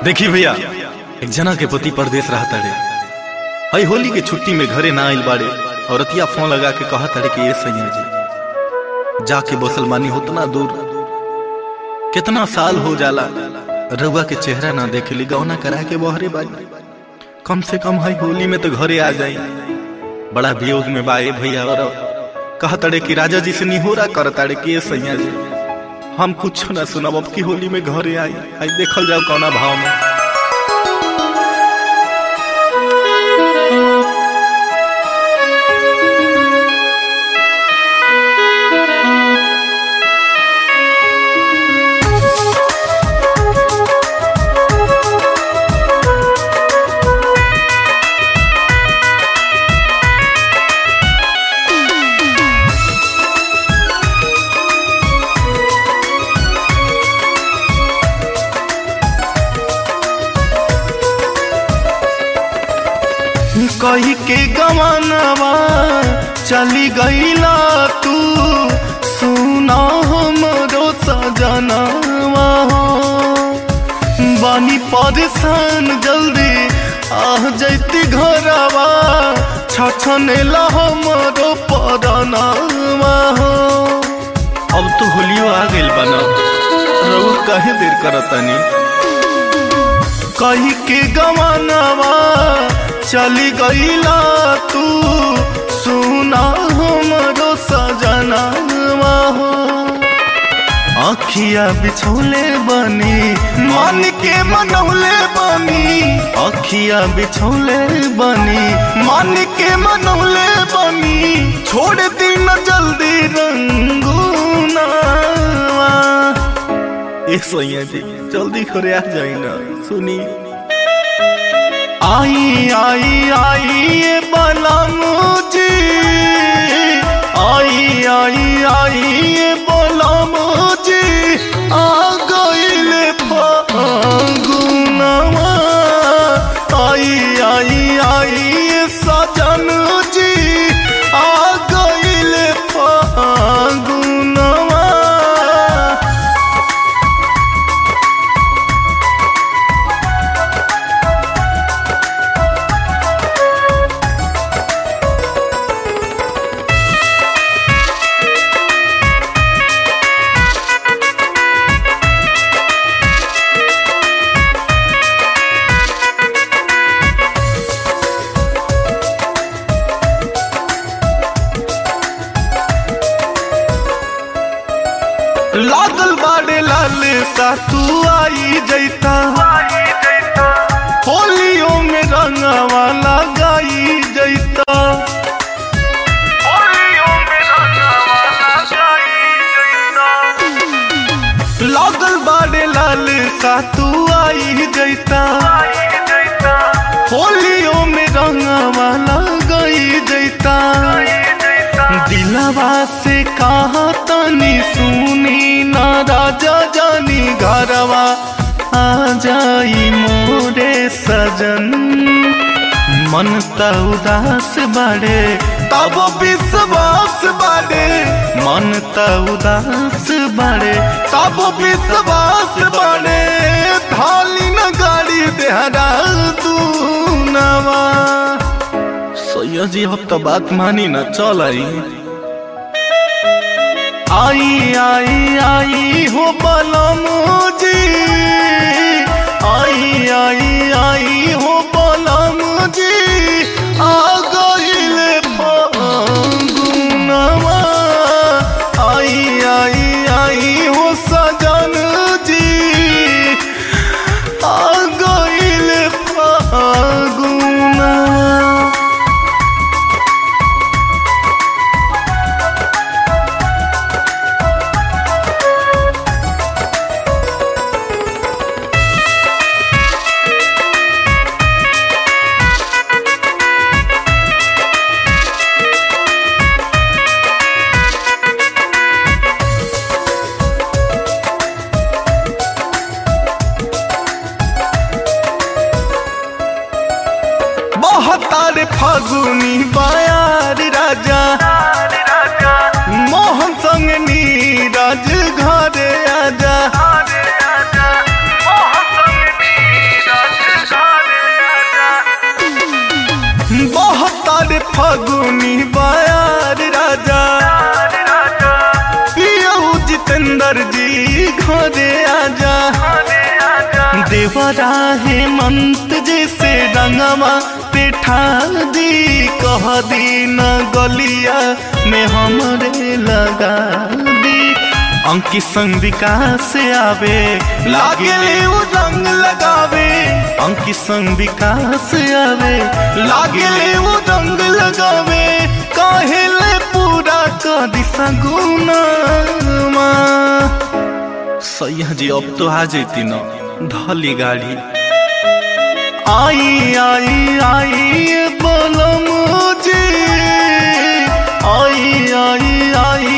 देखी भैया एक जना के पति परदेश रहता रे हई होली के छुट्टी में घरे ना आइल बाड़े औरतिया फोन लगा के कहा तारे कि ये सैया जी जाके बसल मानी होतना दूर कितना साल हो जाला रउआ के चेहरा ना देखे ली गौना करा के बहरे बानी कम से कम हई होली में तो घरे आ जाई बड़ा वियोग में बा ए भैया और कहा तारे कि राजा जी से निहोरा कर तारे कि ये सैया जी हम कुछ ना सुनब अब की होली में घरे आई आई देखल जाओ कौना भाव में कही के गवानवा चली गईला तू सुना हमरो सजनवा हो बानी परेशान जल्दी आ जैती घरवा छछनेला हमरो परनवा हो अब तो होलियो आ गइल बना रहू काहे देर करतानी कही के गवानवा चली गईला तू सुना हमरो सजनवा हो अखिया बिछौले बनी मन के मनौले बनी अखिया बिछौले बनी मन के मनौले बनी छोड़ दी न जल्दी रंगूना ए सोइया जी जल्दी करे आ जाई ना सुनी आई आई आई ये बलमुजी आई आई आई ये बलमुजी आ गइले फागुनवा आई आई आई ये सजन जी आ गइले फागुनवा लागल बाड़े लाल सा तू आई जैता होलियों में रंगवा लगाई जैता लागल बाड़े लाल सा तू आई जैता होलियों में रंगवा लगाई जैता दिलवा से कहा तनी सुनी ना राजा जानी घरवा आ जाई मोरे सजन मन त उदास बाड़े तब विश्वास बाड़े मन त उदास बाड़े तब विश्वास बाड़े थाली न गाड़ी देहरा तू नवा सैया जी अब तो बात मानी ना चल आई आई आई आई हो बलमुजी आई आई आई हो बलमुजी आ गइले फागुनवा आई आई आई हो सजन जी आ गइले फागुनवा बहतार फागुनी बायार राजा मोहन संग नीरज घरे आजा जी घरे आजा देवरा हेमंत जैसे रंगवा पेठा दी कह दी न गलिया में हमरे लगा दी अंकी संग विकास आवे लागे वो रंग लगावे अंकी संग विकास आवे लागे वो रंग लगावे काहेले पूरा कर दिशा गुना सैया जी अब तो आ जेती न धली गाड़ी आई आई आई बोलो मुझे आई आई आई